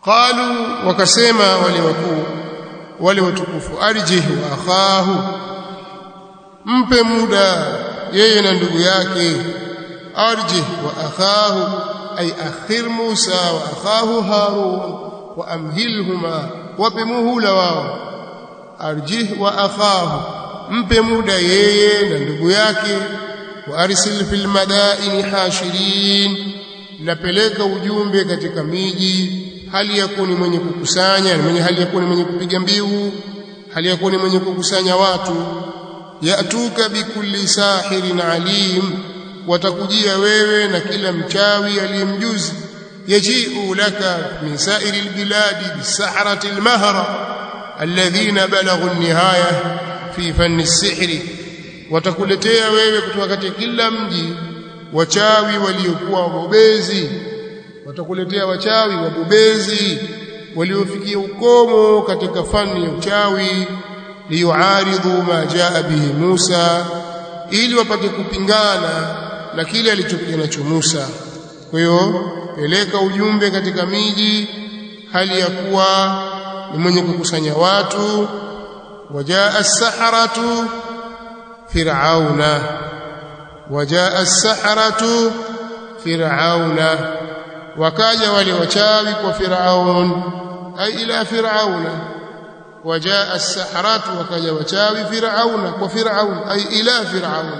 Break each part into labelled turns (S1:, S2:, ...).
S1: qalu wakasema wale wakuu wale watukufu arjih wa akhahu mpe muda yeye na ndugu yake arjih wa akhahu ay akhir Musa wa akhahu Harun wa amhilhuma wape muhula wao arjih wa akhahu mpe muda yeye na ndugu yake wa arsil fil madaini hashirin napeleka ujumbe katika miji hali ya kuwa ni mwenye kukusanya mwenye hali ya kuwa ni mwenye kupiga mbiu hali ya kuwa ni mwenye kukusanya watu yatuka bikulli sahirin alim watakujia wewe na kila mchawi aliyemjuzi yaji'u laka min sa'iri albiladi bisahrati almahra alladhina balaghu an-nihaya fi fanni as-sihri watakuletea wewe kutoka katika kila mji wachawi waliokuwa wabobezi watakuletea wachawi wabobezi waliofikia ukomo katika fani ya uchawi liyuaridhu ma jaa bihi Musa ili wapate kupingana na kile alichokuja nacho Musa kwa hiyo peleka ujumbe katika miji hali ya kuwa ni mwenye kukusanya watu wajaa as-saharatu fir'auna wajaa as-saharatu fir'auna wakaja wale wachawi kwa Firaun ay ila Firauna wajaa as-saharatu wakaja wachawi Firauna kwa Firaun ay ila Firaun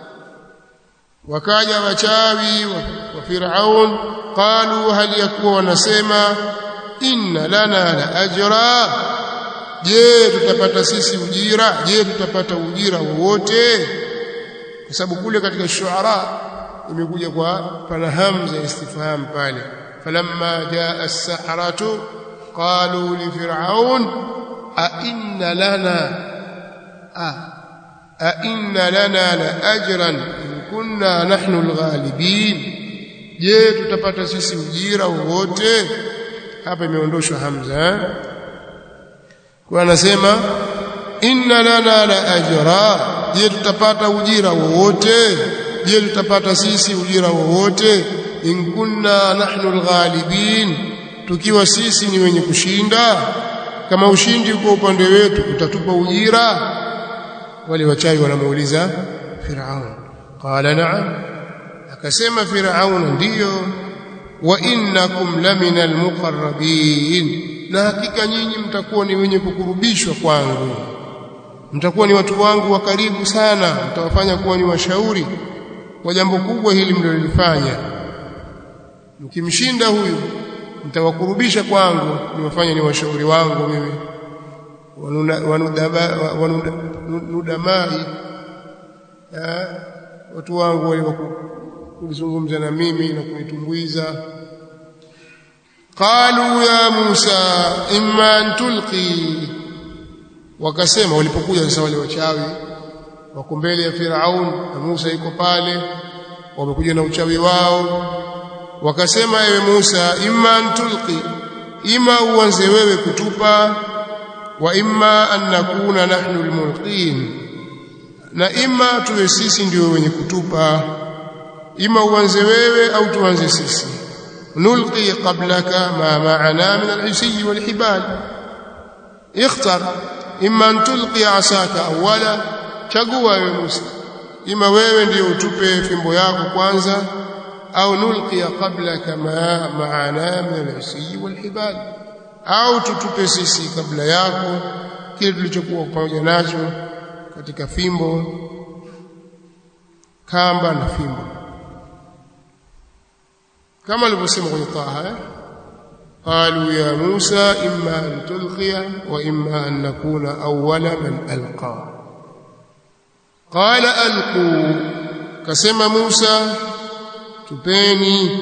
S1: wakaja wachawi kwa Firaun qalu hal yakuwa wanasema inna lana la ajra je tutapata sisi ujira je tutapata ujira wowote kwa sababu kule katika shuara imekuja kwa pana hamza istifham pale falamma jaa as-saharatu qalu li fir'aun a inna lana a a inna lana la ajran in kunna nahnu al-ghalibin je tutapata sisi ujira wowote hapa imeondoshwa hamza kwa anasema inna lana la ajra je tutapata ujira wowote je tutapata sisi ujira wowote in kunna nahnu alghalibin tukiwa sisi ni wenye kushinda kama ushindi uko upande wetu utatupa ujira wale wachawi wanamuuliza Firaun qala na'am akasema Firaun ndiyo wa innakum lamina almuqarrabin na hakika nyinyi mtakuwa ni wenye kukurubishwa kwangu mtakuwa ni watu wangu wa karibu sana mtawafanya kuwa ni washauri kwa jambo kubwa hili mlilofanya mkimshinda huyu mtawakurubisha kwangu niwafanye ni washauri wangu mimi wanudamai watu wangu wale kulizungumza na mimi na kunitumbuiza qalu ya Musa imma an tulqi wakasema walipokuja sasa wale wachawi wako mbele ya Firaun na Musa yuko pale wamekuja na uchawi wao wakasema ewe Musa imma an tulqi ima uanze wewe kutupa wa imma an nakuna nahnu almulqin na ima tuwe sisi ndio wenye kutupa ima uanze wewe au tuanze sisi nulqi qablaka ma ma'ana min al-isiy wal-hibal ikhtar imma an tulqi asaka awwala chagua wewe Musa ima wewe ndio utupe fimbo yako kwanza au nulqi qablaka ma ma'ana min al-isiy wal-hibal au tutupe sisi kabla yako kile tulichokuwa pamoja nacho katika fimbo kamba na fimbo kama alivyosema kwenye Taha قالوا يا موسى إما أن تلقي وإما أن نكون أول من ألقى قال ألقوا كسم موسى تبيني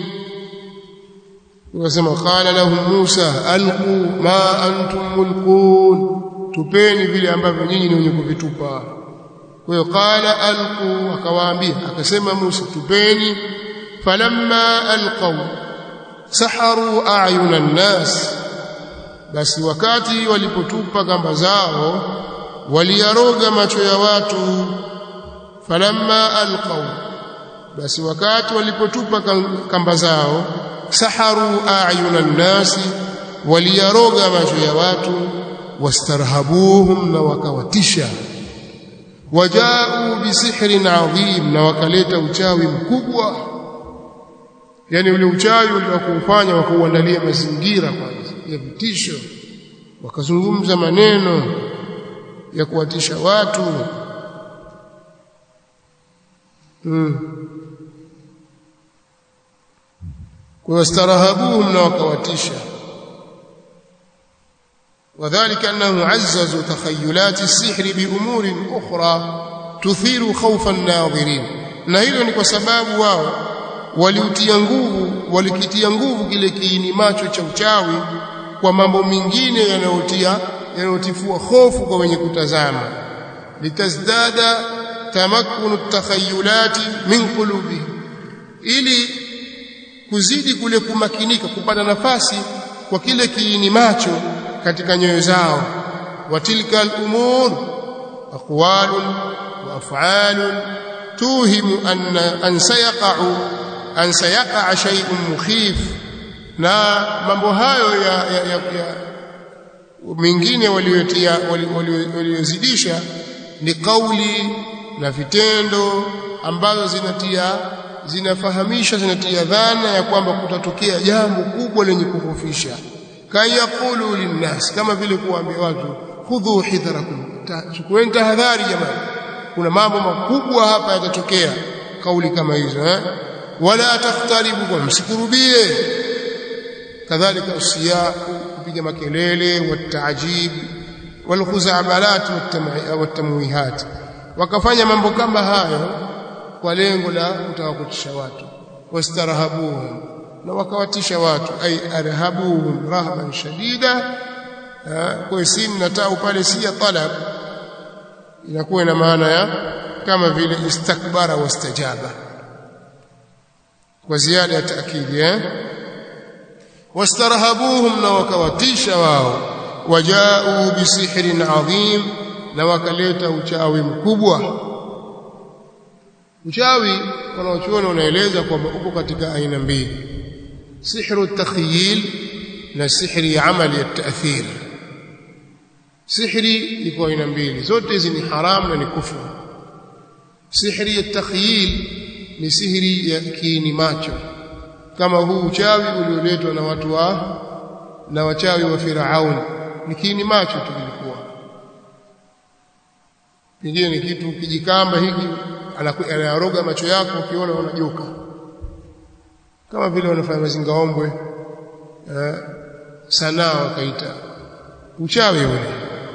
S1: وكسم قال لهم موسى ألقوا ما أنتم ملقون tupeni vile ambavyo nyinyi ni wenye kuvitupa kwa hiyo qala alqu akawaambia akasema Musa tupeni falamma alqaw saharu a'yuna an-nas basi wakati walipotupa kamba zao waliyaroga macho ya watu falamma alqaw basi wakati walipotupa kamba zao saharu a'yuna an-nas waliyaroga macho ya watu wastarhabuhum na wakawatisha wajau bisihrin adhim na wakaleta uchawi mkubwa yani ule uchawi uliokuufanya wakauandalia mazingira kwanza ya vitisho wakazungumza maneno ya kuwatisha watu hmm. kwa wastarahabuhum na wakawatisha وذلك أنه عززوا تخيلات السحر بأمور أخرى تثير خوف الناظرين na hilo ni kwa sababu wao waliutia nguvu walikitia nguvu kile kiini macho cha uchawi kwa mambo mengine yanayotia yanayotifua hofu kwa wenye kutazama litazdada tamakkunu takhayulati min qulubi ili kuzidi kule kumakinika kupata nafasi kwa kile kiini macho katika nyoyo zao wa tilka al-umur aqwalun wa af'alun tuhimu anna an sayaqa'u an sayaqa shay'un mukhif na mambo hayo ya, ya, ya, ya mengine waliotia waliozidisha ni kauli na vitendo ambazo zinatia zinafahamisha zinatia dhana ya kwamba kutatokea jambo kubwa lenye kuhofisha kayaqulu linnas kama vile kuambia watu khudhu hidharakum chukueni tahadhari jamani kuna mambo makubwa hapa yatatokea kauli kama hizo eh wala takhtaribu kwa msikurubie kadhalika usiya kupiga makelele wataajib walkhuzabalat watamwihat wakafanya mambo kama hayo kwa lengo la kutawakutisha watu wastarahabuhum na wakawatisha watu ay arhabuhum rahban shadida kwa sin na tau pale si ya talab inakuwa ina maana ya kama vile istakbara wastajaba kwa ziada ya taakidi eh wastarhabuhum na wakawatisha wao wajau bisihrin adhim na wakaleta uchawi mkubwa uchawi wanaochuoni wanaeleza kwamba uko katika aina mbili sihru takhyil na sihri ya amali ya taathir sihri iko aina mbili zote hizi ni haramu na ni kufuru sihri ya takhyil ni sihri ya kiini macho kama huu uchawi ulioletwa na watu wa na wachawi wa Firaun ni kiini macho tu kilikuwa pengine ni kitu kijikamba hiki anayaroga macho yako ukiona unajoka kama vile wanafanya mazingaombwe eh, sanaa wakaita uchawi ule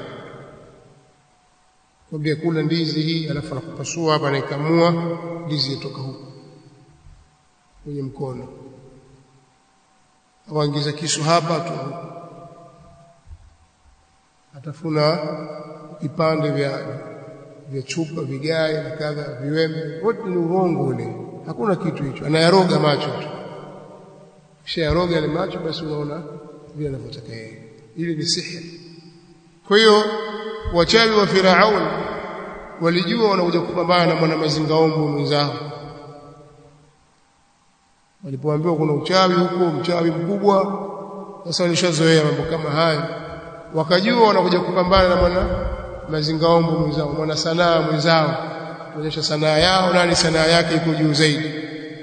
S1: kwambia kula ndizi hii alafu anakupasua hapa anaikamua ndizi yatoka huko kwenye mkono waingiza kisu hapa tu atafuna vipande vya vya chupa vigae na kadha viwembe wote ni urongo ule hakuna kitu hicho anayaroga macho tu kisha yaroga yale macho basi unaona vile anavyotaka yeye ili ni sihiri kwa hiyo wachawi wa Firaun walijua wanakuja kupambana na mwana mazingaombo mwenzao walipoambiwa kuna uchawi huko mchawi mkubwa sasa walishazoea mambo kama haya wakajua wanakuja kupambana na mwana mazingaombo mwenzao mwana sanaa mwenzao kuonyesha sanaa yao nani sanaa yake iko juu zaidi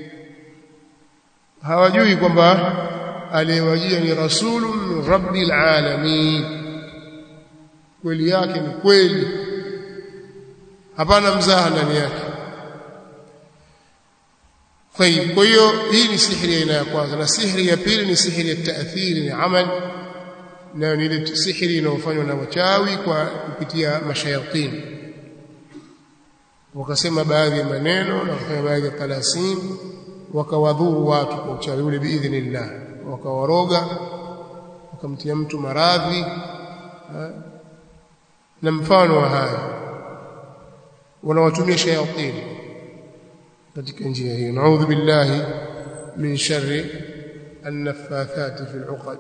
S1: hawajui kwamba aliyewajia ni rasulun min rabbil alamin kweli yake ni kweli hapana mzaha ndani yake طيب kwa hiyo hii ni sihiri aina ya kwanza na sihiri ya pili ni sihiri ya taathiri ni amal na ni ile sihiri inayofanywa na wachawi kwa kupitia mashayatini wakasema baadhi ya maneno na wakafanya baadhi ya talasim wakawadhuru watu kwa uchawi ule biidhnillah wakawaroga wakamtia mtu maradhi na mfano wa haya wanawatumia shayatini katika njia hiyo naudhu billahi min sharri an-naffathati fil 'uqad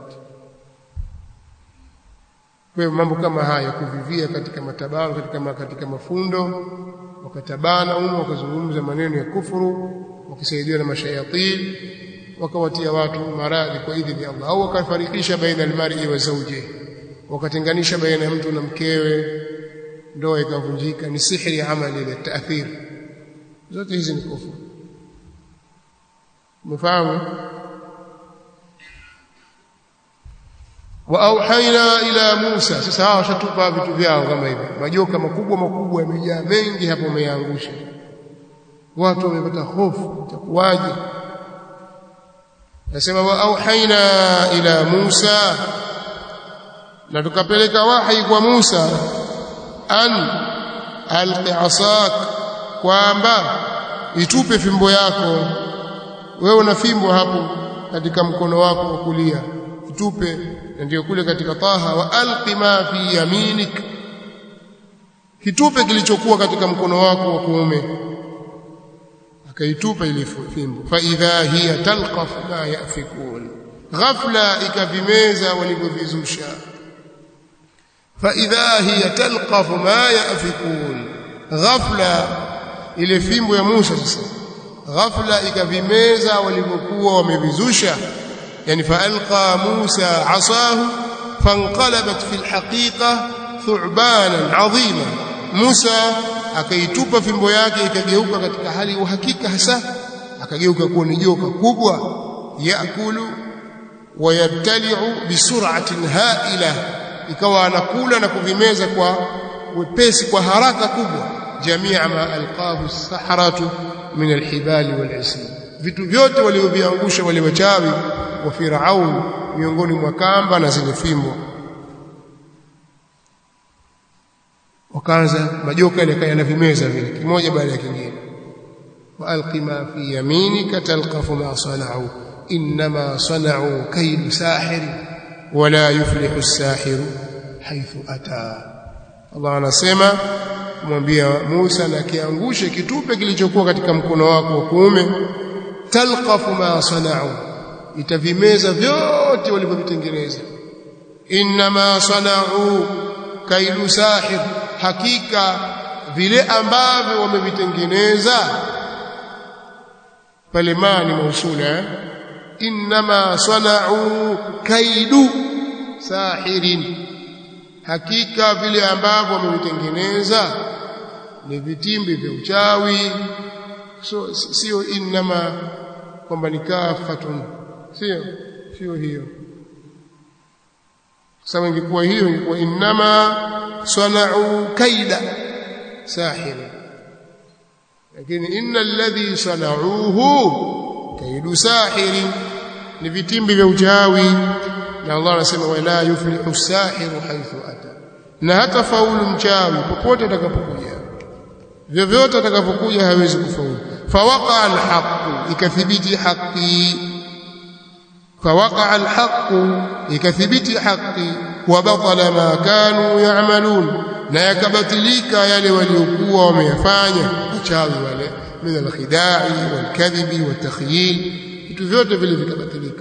S1: kwa mambo kama haya kuvivia katika matabano katika katika mafundo wakatabana umo wakazungumza maneno ya kufuru wakisaidiwa na mashayatin wakawatia watu maradhi kwa idhini ya Allah au wakafarikisha baina almar'i wa zawji wakatenganisha baina ya mtu na mkewe ndoa ikavunjika ni sihri ya amali ile taathir zote hizi ni kufuru umefahamu wa auhaina ila Musa sasa hawa washatupa vitu vyao kama hivi majoka makubwa makubwa yamejaa mengi hapo wameangusha watu wamepata hofu itakuwaje nasema wa auhaina ila Musa na tukapeleka wahi kwa Musa an alqi asak kwamba itupe fimbo yako wewe una fimbo hapo katika mkono wako wa kulia itupe ndio kule katika taha wa alqi ma fi yaminik kitupe kilichokuwa katika mkono wako wa kuume akaitupa ile fimbo fa idha hiya talqaf ma yafikun ghafla ikavimeza walivyovizusha fa idha hiya talqaf ma yafikun ghafla ile fimbo ya Musa sasa ghafla ikavimeza walivyokuwa wamevizusha yani faalqa Musa asahu fanqalabat fi alhaqiqa thu'banan 'azima Musa akaitupa fimbo yake ikageuka katika hali ya uhakika hasa akageuka kuwa ni joka kubwa yakulu wayabtali'u bisur'atin ha'ila ikawa anakula na kuvimeza kwa wepesi kwa haraka kubwa jamia ma alqahu as-sahratu min alhibali wal vitu vyote walivyoviangusha wale wachawi wa Firaun miongoni mwa kamba na zile fimbo wakaanza majoka yale yanavimeza vile kimoja baada ya kingine waalqi ma fi yaminika talqafu ma sana'u inma sana'u kaydu sahir wala yuflihu as-sahir haythu ata Allah anasema kumwambia Musa na kiangushe kitupe kilichokuwa katika mkono wako wa kuume talqafu ma sana'u itavimeza vyote walivyovitengeneza inma sana'u kaidu sahir hakika vile ambavyo wamevitengeneza pale mani mausula inma sana'u kaidu sahirin hakika vile ambavyo wamevitengeneza ni vitimbi vya uchawi so sio inma kwamba ni kafatun sio sio hiyo sawa ingekuwa hiyo ingekuwa inma sana'u kaida sahir lakini inna alladhi sana'uhu kaidu sahiri ni vitimbi vya uchawi na Allah anasema wala yuflihu sahiru haythu ata na hata faulu mchawi popote atakapokuja vyovyote atakapokuja hawezi kufaulu fawaqa alhaq ikathibiti haqi فوقع الحق ikathibiti haki wabatala ma kanu ya'malun na yakabatilika yale waliokuwa wameyafanya uchawi wale min alkhidai walkadhibi watakhyil vitu vyote vile vikabatilika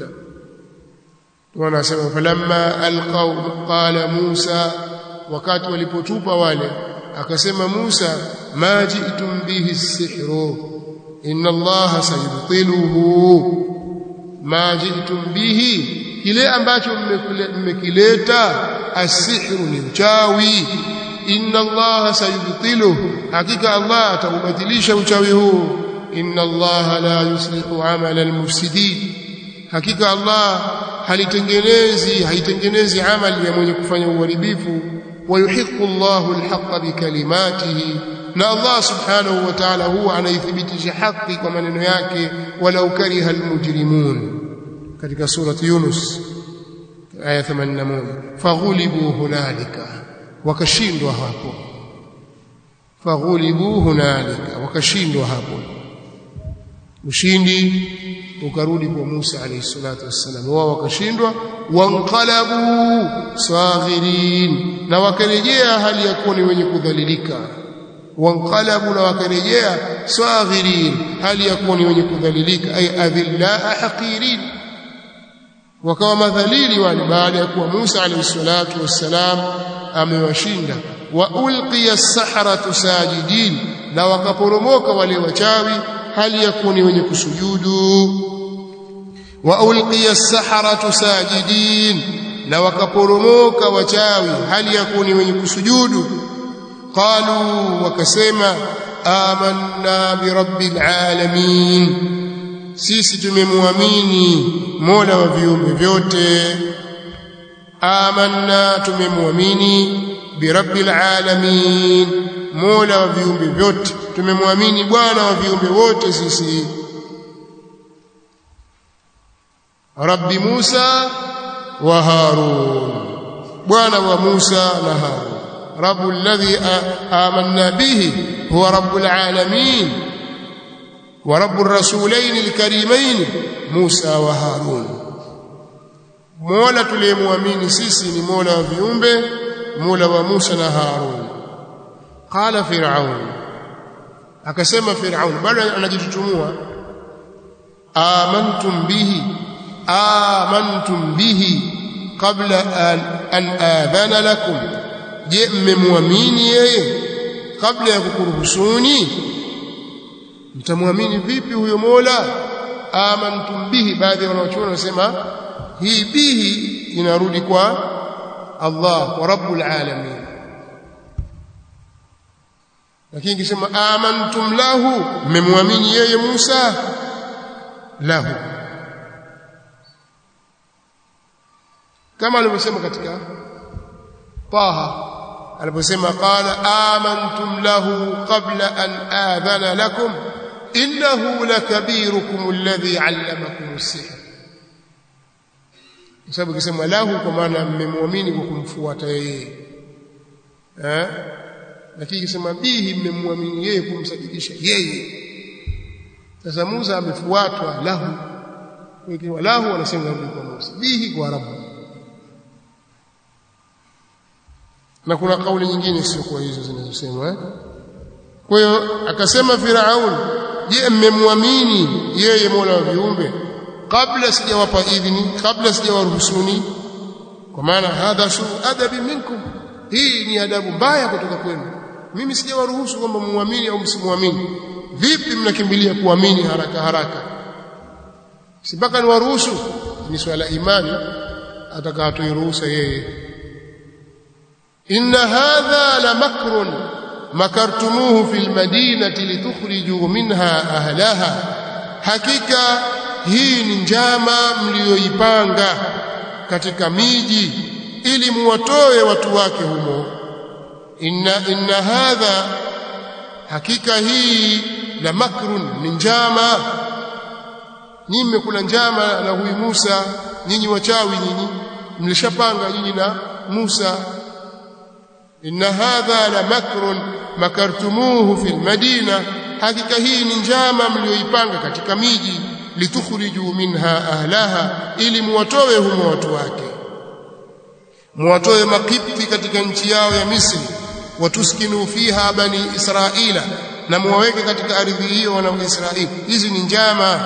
S1: wanasema falamma alqaw qala Musa wakati walipotupa wale akasema Musa ma ji'tum bihi as-sihru inna Allah sayubtiluhu ma ji'tum bihi kile ambacho mmekileta asihru ni uchawi inna allaha sayubtiluhu hakika allah ataubatilisha uchawi huu inna allaha la yuslihu amala almufsidin hakika allah halitengenezi haitengenezi amali ya mwenye kufanya uharibifu ويحق الله الحق بكلماته na Allah subhanahu wa ta'ala huwa anaithibitisha haki kwa maneno yake walau kariha almujrimun katika surati Yunus aya 81 faghulibu hunalika wakashindwa hapo faghulibu hunalika wakashindwa hapo ushindi ukarudi kwa Musa alayhi salatu wassalam wao wakashindwa wanqalabu saghirin na wakarejea hali ya kuwa ni wenye kudhalilika wanqalabu na wakarejea saghirin hali ya kuwa ni wenye kudhalilika ay adhillaa haqirin wakawa madhalili wale baada ya kuwa Musa alayhi salatu wassalam amewashinda wa ulqiya as-saharatu sajidin na wakaporomoka wale wachawi hali ya kuwa ni wenye kusujudu wa ulqiya as-saharatu sajidin na wakaporomoka wachawi hali ya kuni wenye kusujudu qalu wakasema amanna bi rabbil alamin sisi tumemwamini mola wa viumbe vyote amanna tumemwamini bi rabbil alamin mola wa viumbe vyote tumemwamini bwana wa viumbe wote sisi rabbi Musa wa Harun bwana wa Musa na Harun rabbu alladhi amanna bihi huwa rabbul alamin wa rabbur rasulain alkarimain Musa wa Harun Mola tuliyemwamini sisi ni Mola wa viumbe Mola wa Musa na Harun qala fir'aun akasema fir'aun bado anajitutumua amantum bihi amantum bihi qabla an, an adhana lakum je mmemwamini yeye kabla ya kukuruhusuni mtamwamini vipi huyo Mola amantum bihi baadhi ya wanachuoni wanasema hii bihi inarudi kwa Allah wa rabbul alamin lakini ikisema amantum lahu mmemwamini yeye Musa lahu kama alivyosema katika Taha aliposema qala amantum lahu qabla an adhana lakum innahu lakabirukum alladhi 'allamakum as-sihr sababu ikisema lahu kwa maana mmemwamini kwa kumfuata yeye eh lakini ikisema bihi mmemwamini yeye kumsadikisha yeye sasa Musa amefuatwa lahu kwa lahu wanasema kwa Musa bihi kwa Rabbu na kuna kauli nyingine sio kwa hizo zinazosemwa eh? kwa hiyo akasema Firaun je mmemwamini yeye Mola wa viumbe kabla sijawapa idhini kabla sijawaruhusuni kwa maana hadha su adabi minkum hii ni adabu mbaya kutoka kwenu mimi sijawaruhusu kwamba muamini au msimwamini vipi mnakimbilia kuamini haraka haraka si mpaka niwaruhusu ni swala imani atakatoiruhusa yeye إن هذا لمكر مكرتموه في المدينة لتخرجوا منها أهلها حقيقة hii ni njama mlioipanga katika miji ili muwatoe watu wake humo inna inna hadha hakika hii la makrun ni njama nyinyi mmekula njama na huyu Musa nyinyi wachawi nyinyi mlishapanga nyinyi na Musa إن هذا لمكر مكرتموه في المدينة hakika hii ni njama mlioipanga katika miji litukhriju minha ahlaha ili muwatoe humo watu wake muwatoe makipti katika nchi yao ya Misri watuskinu fiha bani Israila na muwaweke katika ardhi hiyo wana wa Israeli hizi ni njama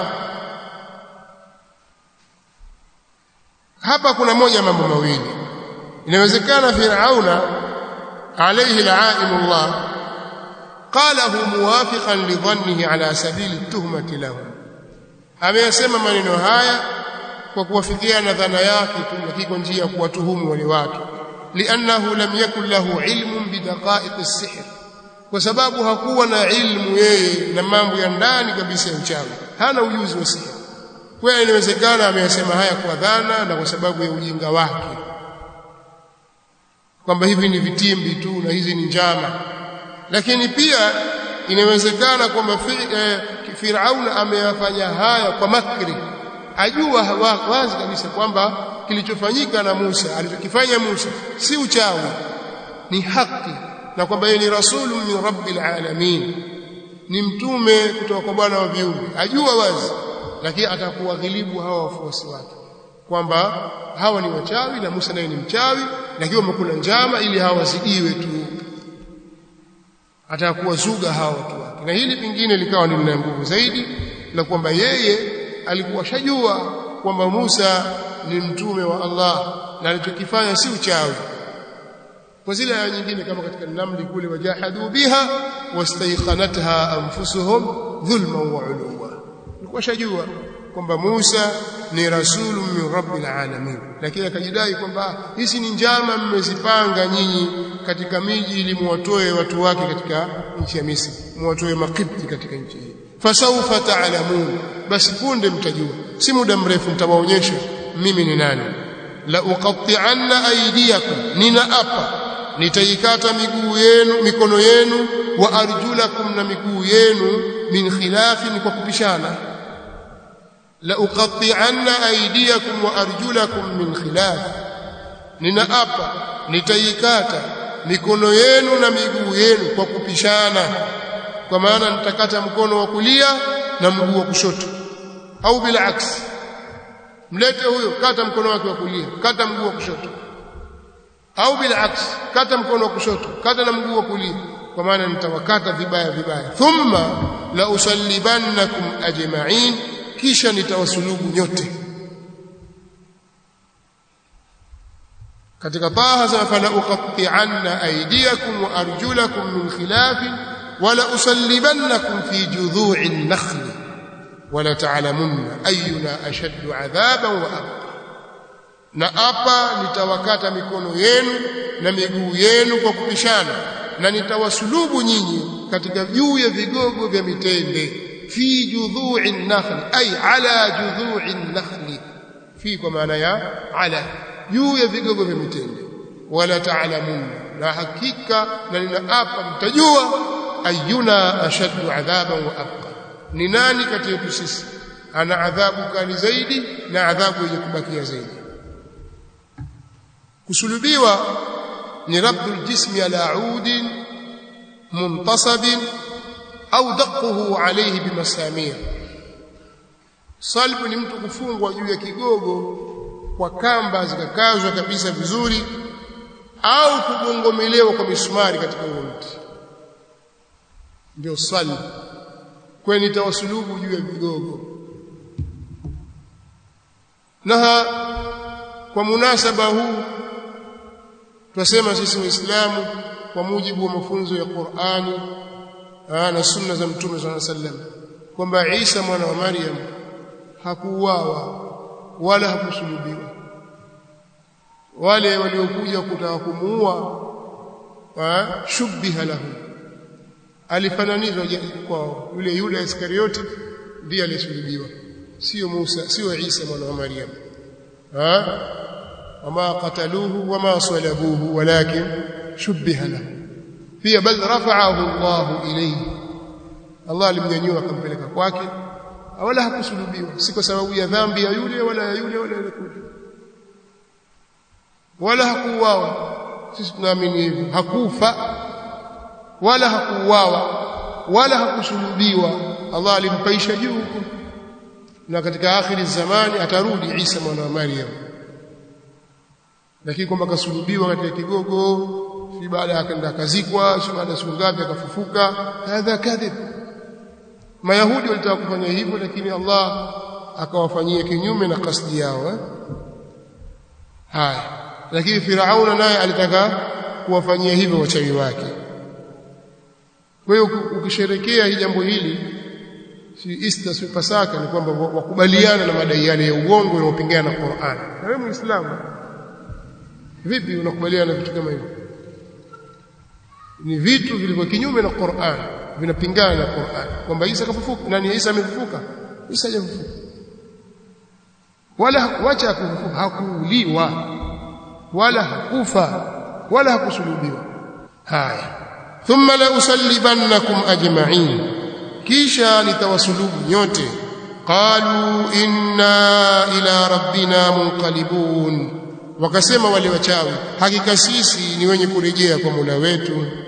S1: hapa kuna moja mambo mawili inawezekana Firauna عليه لعائم الله قاله موافقا لظنه على سبيل التهمة له ameyasema maneno haya kwa kuwafikiana dhana yake tu lakini kwa njia ya kuwatuhumu wale watu liannahu lam yakun lahu ilmun bidaqa'iq as-sihr kwa sababu hakuwa na ilmu yeye na mambo ya ndani kabisa ya uchawi hana ujuzi wa sihir kwa hiyo inawezekana ameyasema haya kwa dhana na kwa sababu ya ujinga wake kwamba hivi ni vitimbi tu na hizi ni njama lakini pia inawezekana kwamba eh, Firauna ameyafanya haya kwa makri ajua wazi kabisa kwamba kilichofanyika na Musa alichokifanya Musa si uchawi ni haki na kwamba yeye ni rasulu min rabbil alamin ni mtume kutoka kwa Bwana wa viumbe ajua wazi lakini atakuwa ghilibu hawa wafuasi wake kwamba hawa ni wachawi na Musa naye ni mchawi lakini wamekula njama ili hawa wazidiwe tu atakuwa zuga hawa watu wake na hili pingine likawa ni lina nguvu zaidi la kwamba yeye alikuwa shajua kwamba Musa ni mtume wa Allah na alichokifanya si uchawi kwa zile aya nyingine kama katika namli kule wajahadu biha wastayqanatha anfusuhum dhulman wa uluwa alikuwa shajua kwamba Musa ni rasulun min rabbil alamin lakini akajidai kwamba hizi ni njama mmezipanga nyinyi katika miji ili muwatoe watu wake katika nchi ya Misri muwatoe makipti katika nchi hii fasawfa ta'lamun basi punde mtajua si muda mrefu mtawaonyesha mimi ni nani la uqatti'anna aydiyakum ninaapa nitaikata miguu yenu mikono yenu wa arjulakum na miguu yenu min khilafin kwa kupishana la uqatti'anna aydiyakum wa arjulakum min khilaf ninaapa nitaikata mikono yenu na miguu yenu kwa kupishana kwa maana nitakata mkono wa kulia na mguu wa kushoto au bila aksi mlete huyo kata mkono wake wa kulia kata mguu wa kushoto au bila aksi kata mkono wa kushoto kata na mguu wa kulia kwa maana nitawakata vibaya vibaya thumma la usallibannakum ajma'in kisha nitawasulubu nyote katika taha za fala uqatti'anna aydiyakum wa arjulakum min khilafin wala usallibannakum fi judhu'i an-nakhl wala ta'lamunna ayyuna ashaddu 'adhaban wa abqa na hapa nitawakata mikono yenu na miguu yenu kwa kupishana na nitawasulubu nyinyi katika juu ya vigogo vya mitende fi judhu'i an-nakhl ay ala judhu'i an-nakhl fi kwa maana ya ala juu ya vigogo vya mitende wala ta'lamun na hakika na ninaapa mtajua ayuna ashaddu adhaban wa abqa ni nani kati yetu sisi ana adhabu kali zaidi na adhabu yenye kubakia zaidi kusulubiwa ni rabdul jismi ala udin muntasabin au daquhu alayhi bimasamir salbu ni mtu kufungwa juu ya kigogo kwa kamba zikakazwa kabisa vizuri au kugongomelewa kwa misumari katika huo mti ndio salbu kweni nitawasulubu juu ya vigogo na kwa munasaba huu tunasema sisi waislamu kwa mujibu wa mafunzo ya Qur'ani na sunna za mtume صلى الله عليه وسلم kwamba Isa mwana wa Maryam hakuuawa wala hakusulubiwa wale waliokuja kutaka kumuua shubbiha lahu alifananizwa kwao yule Yuda Iskarioti ndiye alisulubiwa sio Musa sio Isa mwana wa Maryam ha wama qataluhu wama salabuhu walakin shubbiha lahu pia bal rafa'ahu Allah ilayhi Allah alimnyanyua akampeleka kwake wala hakusulubiwa si kwa sababu ya dhambi ya yule wala ya yule wala ya kule wala hakuuawa sisi tunaamini hivyo hakufa wala hakuuawa wala hakusulubiwa Allah alimpaisha juu huko na katika akhiri zamani atarudi Isa mwana wa Maryam lakini kwamba kasulubiwa katika kigogo si baada akaenda akazikwa si baada siku ngapi akafufuka hadha kadhib mayahudi walitaka kufanya hivyo lakini Allah akawafanyia kinyume na kasdi yao eh? haya lakini Firauna naye alitaka kuwafanyia hivyo wachawi wake kwa hiyo ukisherekea hii jambo hili si Easter si Pasaka ni kwamba wakubaliana na madai yale ya uongo yanayopingana na Qur'an na wewe Muislamu vipi unakubaliana na vitu kama hivyo ni vitu vilivyo kinyume na Qur'an vinapingana na Qur'an kwamba Isa kafufuka nani Isa amefufuka Isa hajafufuka wala wacha kufufuka hakuuliwa wala hakufa wala hakusulubiwa haya thumma la usallibannakum ajma'in kisha nitawasulubu nyote qalu inna ila rabbina munqalibun wakasema wale wachawi hakika sisi ni wenye kurejea kwa Mola wetu